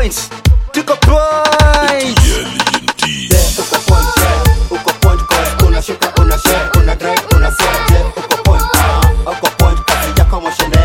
point tuko point uko point yeah. uko point cause unashika una share una drive una set yeah. uko point ah uko point kazi yako moshene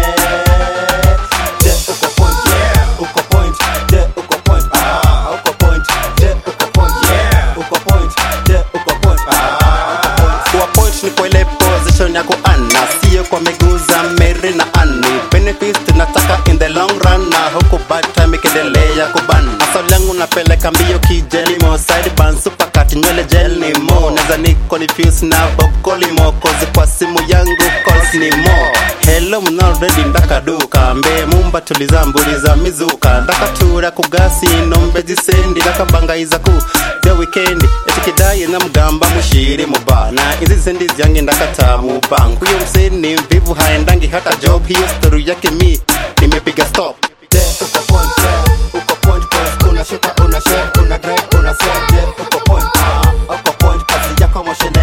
yeah. uko point yeah. uko point yeah. uko point ah uko point yeah. uko point yeah. uko point yeah. uko point ah uko point kuwa point ni kwa ile position ya kuana sio kwa miguu za Mary na Annie benefits tunataka in the long run na huku bad time ikiendelea kuban maswali yangu napeleka mbio kijeli mo side ban super cut nywele gel ni mo naweza ni confuse na Bob Colimo cause kwa simu yangu calls ni mo hello mna already ndaka duka mbe mumba tuliza mburi za mizuka ndaka tura kugasi nombe zisendi ndaka bangaiza ku bya weekend etikidai na mgamba mushiri mubana izi sendi zyange ndakata mubanku yo mseni mvivu haendangi hata job hiyo story yake mi nimepiga stop yeah. uko point yeah. uko point cause unashika una share una drive una set yeah. uko point ah uko point kazi yako moshene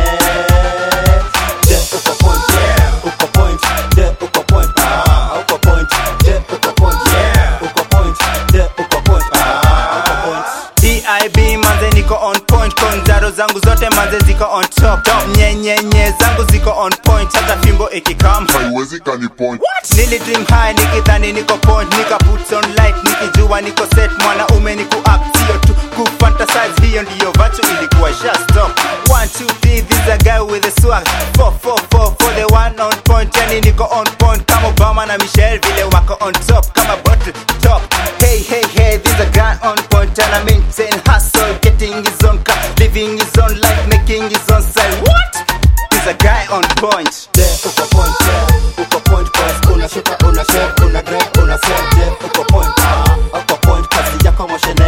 yeah. uko point yeah. uko point yeah. uko point ah uko point yeah. uko point yeah. uko point yeah. uko point ah uko point DIB manze niko on point konzaro zangu zote manze ziko on top top nyenyenye zangu ziko on point hata fimbo ikikam haiwezi kani point nili dream high nikidhani niko point nika put on light nikijua niko set mwanaume ni kuact sio tu kufantasize hiyo ndiyo vachu ilikuwa sha stop 1 2 3 this a guy with a swag 4 4 4 for the one on point yani niko on point kama Obama na Michelle vile wako on top kama bottle top hey hey hey this a guy on point and I maintain hustle getting his own car living his own life making his own style what this a guy on point yeah. uko point yeah. uko point cause unashika una share una drive una set yeah. uko point ah uko point kazi yako moshene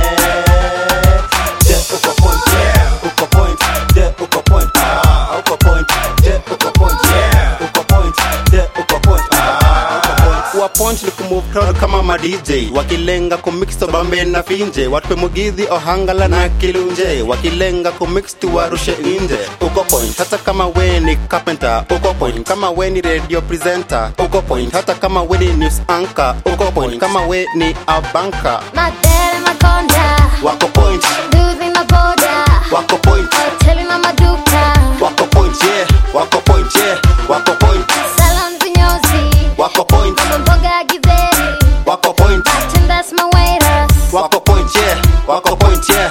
yeah. uko point yeah. uko point yeah. uko point ah uko point yeah. uko point yeah. uko point yeah. uko point ah uko point kuwa point ni kumove crowd kama ma DJ wakilenga kumix bambe na finje watupe mugidhi ohangala na kilunje wakilenga kumix tuwarushe nje uko point hata kama we ni carpenter uko point kama we ni radio presenter uko point hata kama we ni news anchor uko point kama we ni a banker Madele makonda wako point Duzi maboda wako point Hoteli na maduka wako point yeah wako point yeah wako point Salon vinyozi wako point Mama mboga ya githeri wako point Bartenders mawaiters wako point yeah wako point yeah